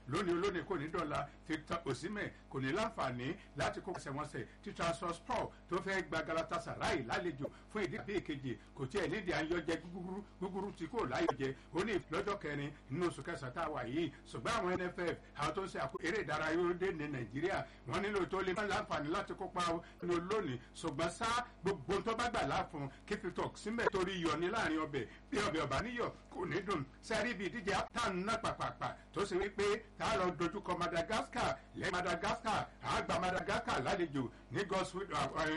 lónìí olónìí kò ní dọ̀la victor osimhen kò ní láǹfààní láti kó kẹsẹ̀wọnsẹ̀ tí transport tó fẹ́ gba galatasaray lálejò fún ìdí àbí ìkejì kò tí ẹ̀ nídìí àyọjẹ gúgúrú gúgúrú tí kò láyọjẹ ó ní lọ́jọ́ kẹrin nínú oṣù kẹsàn-án tá a wà yìí ṣùgbọ́n àwọn nff àwọn tó ń ṣe àkó eré ìdárayá orílẹ̀ ní nàìjíríà wọ́n nílò tó lè máa láǹfààní láti kópa ní olónìí ṣùgbọ́n sá gbogbo tó bá gbà láàfún kí fi tọ̀ símẹ̀ torí yọ ní láàrin ọbẹ̀ bí ọbẹ̀ ọ̀bá níyọ̀ kò ní dùn sẹ́rí ibi ìdíje tán náà pàpàpà tó ṣe wípé tá a lọ dojúkọ madagascar lẹ́yìn madagascar àgbà madagascar lálejò ní godswill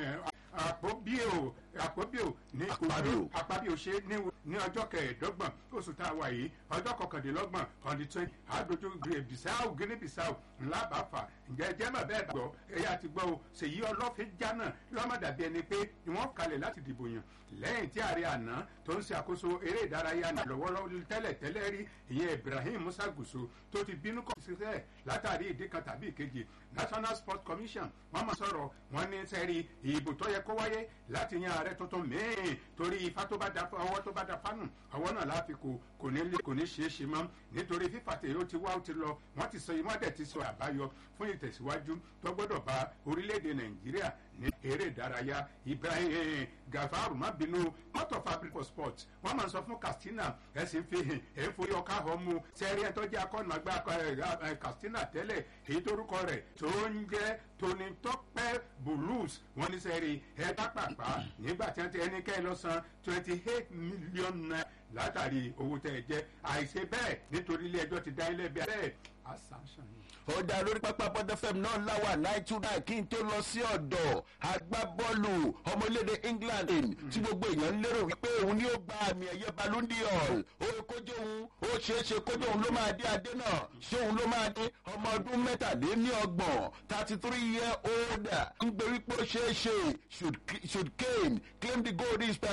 àpòbíò àpòbíò ní Akpabio. àpábíò ṣe ní ní ọjọ́ kẹẹ̀ẹ́dọ́gbọ̀n oṣù tá a wà yìí ọjọ́ kọkàndínlọ́gbọ̀n on the twenty àdójú bisau guinea bisau ńlá bá fà ǹjẹ́ jẹ́ mọ̀ bẹ́ẹ̀ gbọ́ ẹ̀yà ti gbọ́ o ṣèyí ọlọ́fin jánà lọ́mọdàbí ẹni pé wọ́n kalẹ̀ láti dìbò yàn lẹ́yìn tí ààrẹ àná tó ń ṣe àkóso eré ìdárayá náà lọ́wọ́lọ́wọ́ tẹ́lẹ̀ tẹ́lẹ̀ rí ìyẹn ibrahim musa gùsù tó ti bínú kọ́ sílẹ̀ látàrí ìdí kan tàbí ìkejì national sports commission wọ́n máa sọ̀rọ̀ wọ́n ní sẹ́rí ìbò tó yẹ kó wáyé láti yan ààrẹ tuntun mẹ́ẹ̀ẹ́ torí ifá tó bá da ọwọ́ tó bá da fánù ọwọ́ náà láfi kò kò ní lè kò ní ṣeé ṣe mọ́ nítorí fífà tèyí ó ti wá ó ti lọ wọ́n ti sọ wọ́n dẹ̀ ti sọ àbáyọ fún ìtẹ̀síwájú tó gbọ́dọ̀ bá orílẹ̀-èdè nàìjíríà ní eré ìdárayá ibrahim gafaru má bínú mọ́tò fabric for sport wọ́n máa ń sọ fún katsina ẹ̀sìn fi hàn ẹ̀ ń forí ọkà hàn mú sẹ́rí ẹ̀ tó jẹ́ akọ́nà àgbà katsina tẹ́lẹ̀ èyí torúkọ rẹ̀ tó ń jẹ́ tony tọ́pẹ́ blues wọ́n ní sẹ́rí ẹ̀ dápàpá nígbà tí wọ́n ti ẹni kẹ́ ẹ lọ san twenty eight million naira látàrí owó tẹ́ ẹ jẹ́ àìṣe bẹ́ẹ̀ nítorí ilé ẹjọ́ ti dá ilé ẹbí bẹ́ẹ̀ assumption yìí ó dá lórí pápá bọ́dọ̀ fm náà láwà nine two nine kí n tó lọ sí ọ̀dọ̀ agbábọ́ọ̀lù ọmọlédè england tí gbogbo èèyàn ń lérò wípé òun ni ó gba àmì ẹ̀yẹ balundi hall ó kójú òun ó ṣeé ṣe kójú òun ló máa dé adé náà ṣé òun ló máa dé ọmọ ọdún mẹ́tàléní ọgbọ̀n thirty three year old ń gbé wípé ó ṣeé ṣe should should kane claim the gold is